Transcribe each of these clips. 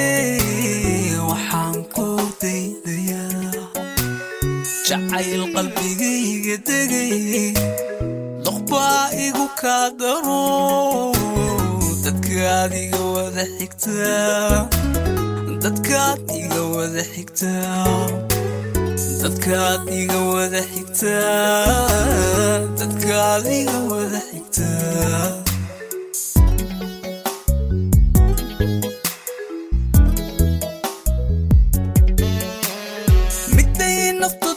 waxaan ku daydayaa jacayl qalbigayga degay doqbaa igu kaa daro dadkaad iga wada xigtaa dadkaad iga wada xigtaa dadkaad iga wada xigtaa dadkaad iga wada xigtaa miday naftu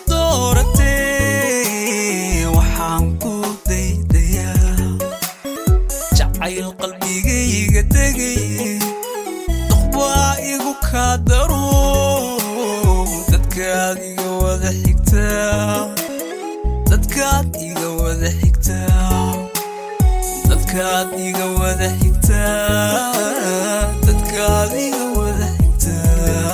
dooratee waxaan ku daydayaa jacayl qalbigayga degay doqbaa igu kaa daro dadkaad iga wada xigtaa dadkaad iga wada xigtaa dadkaad iga wada xigtaa dadkaad iga wada xigtaa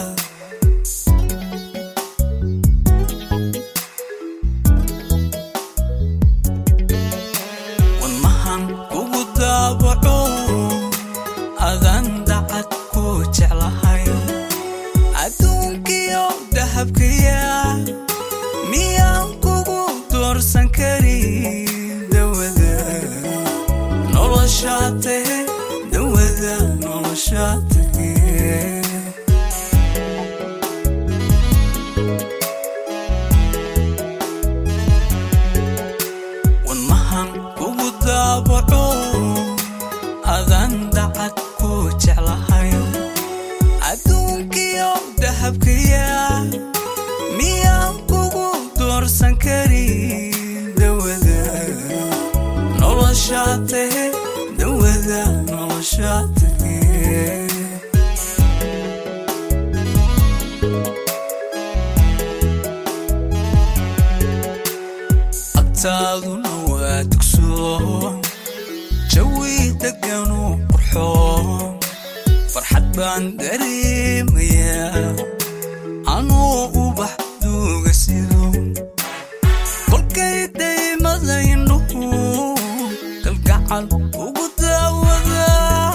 wadnahan kugu daabaco adaan dacad ku jeclahay adduunkiyo dahabkaya miyaan kugu doorsan karin dawada noloshaa tahe dawada noloshaa tahe wadnahan kugu daabaco adaan dacad ku jeclahay adduunkiyo dahabkaya miyaan kugu doorsan karin dawada noloshaa tahe dawada noloshaa tahe agtaaduna waa dugsoon jawi deganu qurxoon farxad baan dareemayaa anuu ubax duuga sido kolkay daymada indhuhu kalgacal ugu daawada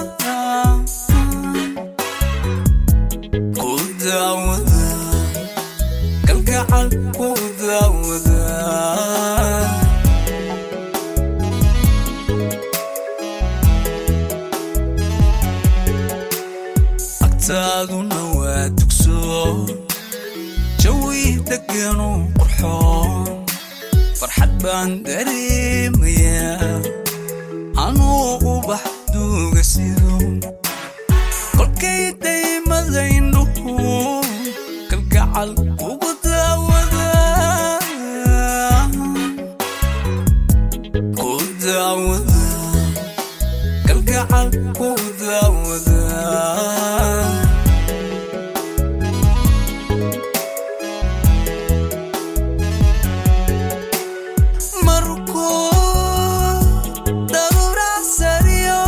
ku daawada kalgacal ku daawada agtaaduna waa dugsoon jawi deganu qurxoon farxad baan dareemayaa anuu ubax duuga sido kolkay daymada indhuhu kalgacal ugu daawada ku daawada kalgacal ku daawada markuu daruura sariyo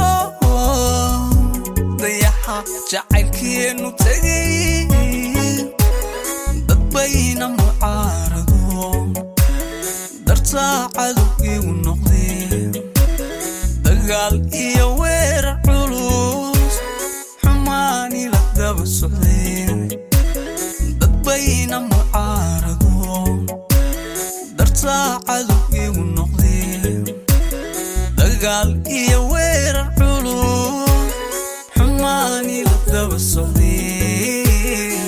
dayaxa jacaylkeenu tegay dad bayna mucaarado dartaa cadow igu noqdeen dagaal iyo weerar culus xumaani la daba socdeen dad bayna mucaarado dartaa cadow igu noqdeen dagaal iyo weerar culus xumaani la daba socdeen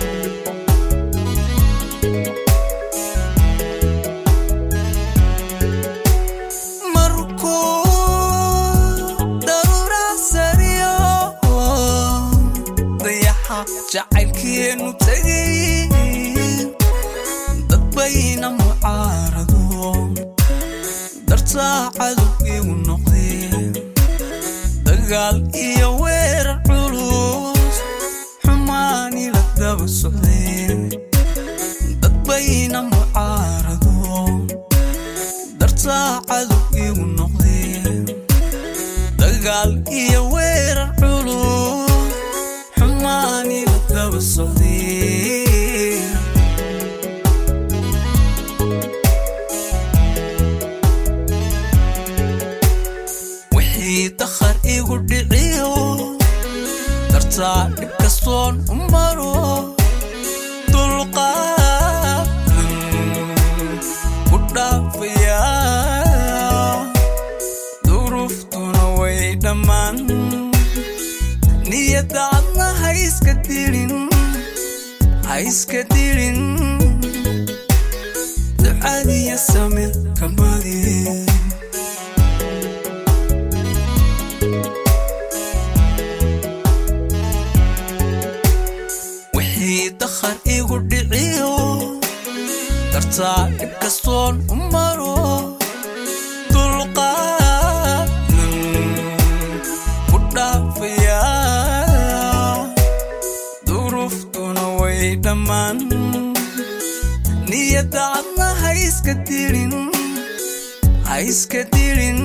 markuu daruura sariyo dayaxa jacaylkeenu tegay dad bayna mucaarado dartaa cadow igu noqdeen dagaal iyo weerar culus xumaani la daba socdeen dad bayna mucaarado dartaa cadow igu noqdeen dagaal iyo weerar culus xumaani la daba socdeen wixii dakhar igu dhiciyo dartaa dhibka kastoon u maro dulqaadan ku dhaafaya duruuftuna way dhammaan niyadda cadna ha iska dilin ha iska dilin ducadiya samir kabadi wixii dakhar igu dhiciyo dartaa dhib kastoon u maro dulqaadan ku dhaafaya duruuftuna way dhammaan niyadda cadna ha iska dilin ha iska dilin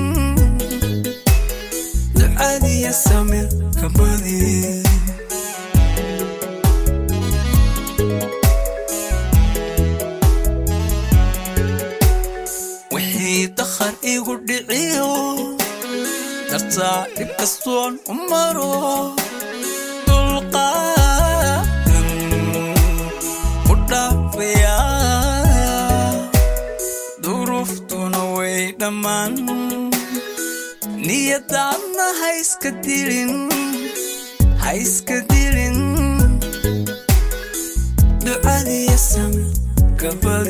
ducadiya samir kabadi wixii dakhar igu dhiciyo dartaa dhib kastoon u maro dulqaadan ku dhaafaya duruuftuna way dhammaan niyadda cadna ha iska dilin ha iska dilin ducadiya samir gabad